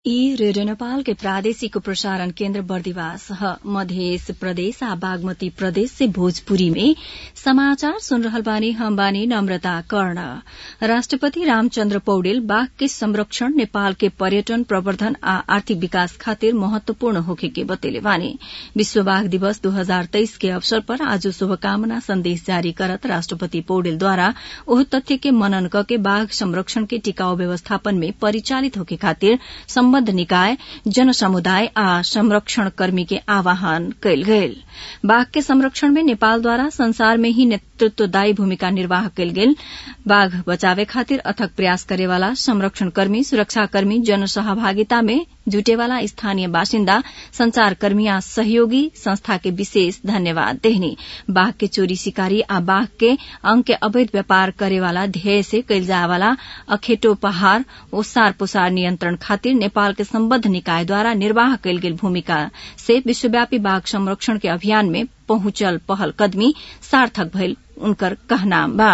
ई रेडियो नेपाल के प्रादेशिक प्रसारण केन्द्र बर्दिवास ह मध्य प्रदेश आ बागमती प्रदेश से भोजपुरी में समाचार सुन रहल बानी हम बानी नम्रता कर्ण राष्ट्रपति रामचन्द्र पौडेल बाघ के संरक्षण नेपाल के पर्यटन प्रवर्धन आ आर्थिक विकास खातिर महत्वपूर्ण होखे के बतैले बानी विश्व बाघ दिवस दू हजार तेइस के अवसर पर आज शुभकामना संदेश जारी करत राष्ट्रपति पौडेलद्वारा ओह तथ्य के मनन कके बाघ संरक्षण के टिकाऊ व्यवस्थापन में परिचालित होखे खातिर सम्बद्ध निकाय जन समुदाय आ संरक्षण कर्मी के आह्वान कयल गेल बाघ के संरक्षण में नेपालद्वारा संसार में ही नेतृत्वदायी भूमिका निर्वाह कयल गेल बाघ बचावे खातिर अथक प्रयास करेवाला संरक्षण कर्मी सुरक्षाकर्मी जन सहभागिता में जुटेवाला स्थानीय बासिन्दा संचारकर्मी आ सहयोगी संस्था के विशेष धन्यवाद देहनी बाघ के चोरी शिकारी आ बाघ के अंग के अवैध व्यापार करेवाला ध्येय से कयल जायवाला अखेटो पहाड़ ओसार पोसार नियन्त्रण खातिर नेपाल के सम्बद्ध निकायद्वारा निर्वाह कयल गेल भूमिका से विश्वव्यापी बाघ संरक्षण के अभियान में पहुंचल पहल कदमी सार्थक भइल उनकर कहनाम बा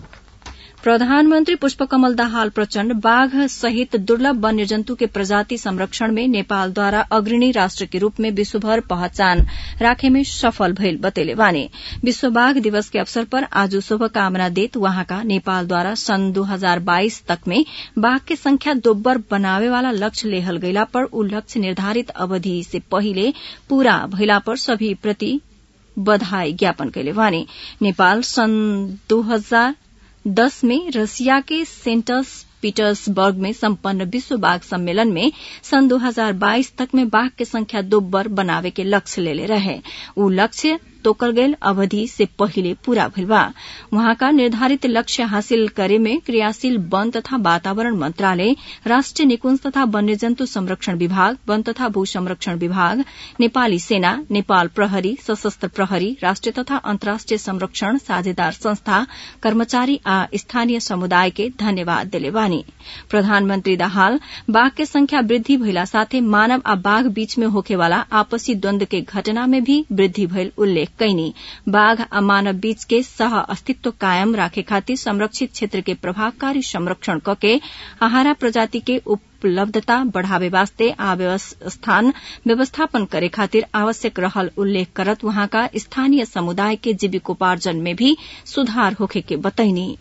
प्रधानमन्त्री पुष्पकमल दाहाल प्रचण्ड बाघ सहित दुर्लभ वन्यजन्तु के प्रजाति संरक्षण में नेपालद्वारा अग्रणी राष्ट्र के रूप में विश्वभर पहचान राखे में सफल भइल बतैले बानी विश्व बाघ दिवस के अवसर पर आज शुभकामना देत वहाँका नेपालद्वारा सन् दू हजार बाइस तक में बाघ के संख्या दोब्बर बनावे वाला लक्ष्य लेहल गइला पर उ लक्ष्य निर्धारित अवधि से पहिले पूरा भइला पर सभी प्रति बधाई ज्ञापन कैले बानी नेपाल सन् दू हजार दस में रसिया के सेंट पीटर्सबर्ग में सम्पन्न विश्व बाघ सम्मेलन में सन् 2022 तक में बाघ के संख्या दोब्बर बनावे के लक्ष्य लेले रहे उ लक्ष्य तोकल गयल अवधि से पहिले पूरा भइल बा वहाँका निर्धारित लक्ष्य हासिल करे में क्रियाशील वन तथा वातावरण मंत्रालय राष्ट्रिय निकुंज तथा वन्यजन्तु संरक्षण विभाग वन तथा भू संरक्षण विभाग नेपाली सेना नेपाल प्रहरी सशस्त्र प्रहरी राष्ट्रिय तथा अन्तर्राष्ट्रिय संरक्षण साझेदार संस्था कर्मचारी आ स्थानीय समुदाय के धन्यवाद दिले बानी प्रधानमन्त्री दाहाल बाघ के संख्या वृद्धि भइला साथै मानव आ बाघ बीच में होखेवाला आपसी द्वन्द्व के घटना में भी वृद्धि भइल उल्लेख कैनी बाघ आ मानव बीच के सह अस्तित्व कायम राखे खातिर संरक्षित क्षेत्र के प्रभावकारी संरक्षण कके आहारा प्रजाति के उपलब्धता बढ़ावे वास्ते आ स्थान व्यवस्थापन करे खातिर आवश्यक रहल उल्लेख करत वहाँका स्थानीय समुदाय के जीविकोपार्जन में भी सुधार होखे के बतैनी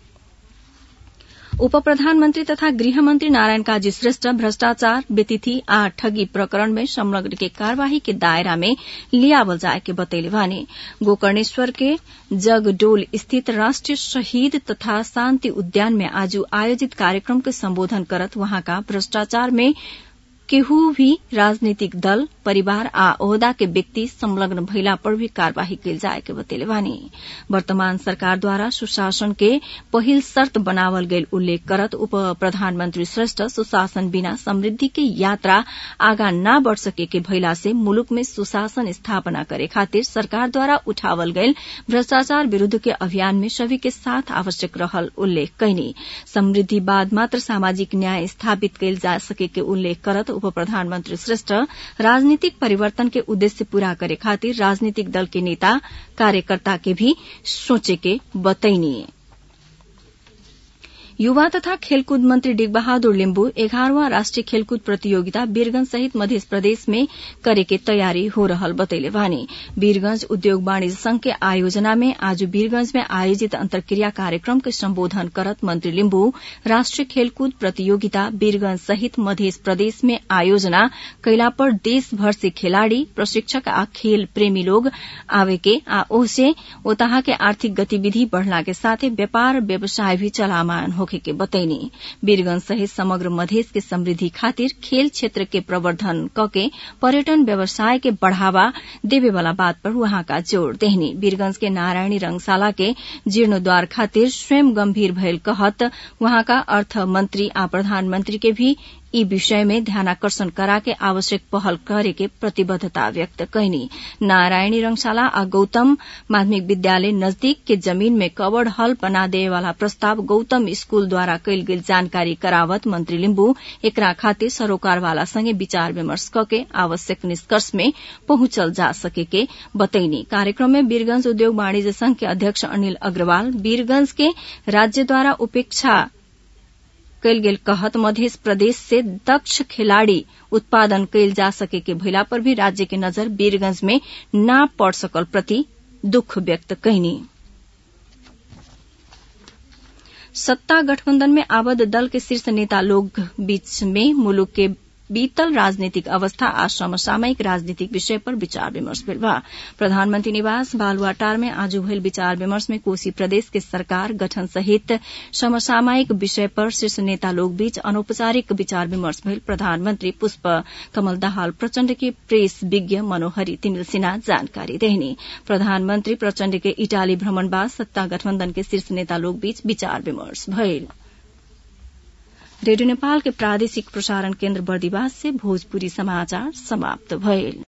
उप प्रधानमन्त्री तथा गृहमन्त्री नारायण काजी श्रेष्ठ भ्रष्टाचार व्यतिथि आ ठगी प्रकरण में संलग्न के कार्यवाही के दायरा में लियावल जाए के बतैले बानी गोकर्णेश्वर के जगडोल स्थित राष्ट्रिय शहीद तथा शान्ति उद्यान में आज आयोजित कार्यक्रम के सम्बोधन करत वहाँका भ्रष्टाचार में केहू भी राजनीतिक दल परिवार आ ओहदा के व्यक्ति संलग्न भइला पर भी कार्यवाही कयल जाए के बतेले बानी वर्तमान सरकारद्वारा सुशासन के पहिल शर्त बनावल गेल उल्लेख करत उप प्रधानमन्त्री श्रेष्ठ सुशासन बिना समृद्धि के यात्रा आगा न बढ़ सके के भइला से मुलुक में सुशासन स्थापना करे खातिर सरकारद्वारा उठावल गयल भ्रष्टाचार विरूद्ध के अभियान में सभी के साथ आवश्यक रहल उल्लेख कैनी समृद्धि बाद मात्र सामाजिक न्याय स्थापित कयल जा सके के उल्लेख करत उप प्रधानमन्त्री श्रेष्ठ राजनीतिक परिवर्तन के उद्देश्य पूरा करे खातिर राजनीतिक दल के नेता कार्यकर्ता के भी सोचे के बतैनी युवा तथा खेलकूद मन्त्री डिगबहादुर लिम्बू एघारवां राष्ट्रिय खेलकूद प्रतियोगिता वीरगंज सहित मध्य प्रदेश में करे के तयारी हो रहल बतैले बानी वीरगंज उद्योग वाणिज्य संघ के आयोजना में आज वीरगंज में आयोजित अंतर्क्रिया कार्यक्रम के सम्बोधन करत मंत्री लिम्बू राष्ट्रिय खेलकूद प्रतियोगिता वीरगंज सहित मध्य प्रदेश में आयोजना कैला पर देशभर से खिलाड़ी प्रशिक्षक आ खेल प्रेमी लोग आवे के आ ओसे ओतहा के आर्थिक गतिविधि बढ़ला के साथे व्यापार व्यवसाय भी चलामान हो होखे के बतैनी वीरगंज सहित समग्र मधेश के समृद्धि खातिर खेल क्षेत्र के प्रवर्धन कके पर्यटन व्यवसाय के बढ़ावा देवे वाला बात पर वहां का जोड़ देहनी वीरगंज के नारायणी रंगशाला के जीर्णोद्वार खातिर स्वयं गंभीर भयल कहत वहां का अर्थ मंत्री आ प्रधानमंत्री के भी ई विषय में ध्यानाकर्षण कराके आवश्यक पहल करे के प्रतिबद्धता व्यक्त कैनी नारायणी रंगशाला आ गौतम माध्यमिक विद्यालय नजदीक के जमीन में कवर्ड हल बना देवे वाला प्रस्ताव गौतम स्कूल द्वारा कैल गेल जानकारी करावत मंत्री लिम्बू एकरा खातिर सरोकार वाला संगे विचार विमर्श कके आवश्यक निष्कर्ष में पहुंचल जा सके के बतैनी कार्यक्रम में वीरगंज उद्योग वाणिज्य संघ के अध्यक्ष अनिल अग्रवाल वीरगंज के राज्य द्वारा उपेक्षा कैल गेल कहत मध्य प्रदेश से दक्ष खिलाड़ी उत्पादन कैल जा सके के भइला पर भी राज्य के नजर वीरगंज में ना पड़ सकल प्रति दुख व्यक्त कैनी सत्ता गठबंधन में आबद्ध दल के शीर्ष नेता लोग बीच में मुलुक के बीतल राजनीतिक अवस्था आ समसामयिक राजनीतिक विषय पर विचार विमर्श भेल बा प्रधानमंत्री निवास बालुआटार में आज भइल विचार विमर्श में कोसी प्रदेश के सरकार गठन सहित समसामयिक विषय पर शीर्ष नेता लोग बीच अनौपचारिक विचार विमर्श भेल प्रधानमंत्री पुष्प कमल दाहाल प्रचण्ड के प्रेस विज्ञ मनोहरी तिमिल सिन्हा जानकारी देहनी प्रधानमंत्री प्रचण्ड के इटाली भ्रमण बाद सत्ता गठबंधन के शीर्ष नेता लोग बीच विचार विमर्श भइल रेडियो नेपाल के प्रादेशिक प्रसारण केन्द्र बर्दिवास से भोजपुरी समाचार समाप्त भइल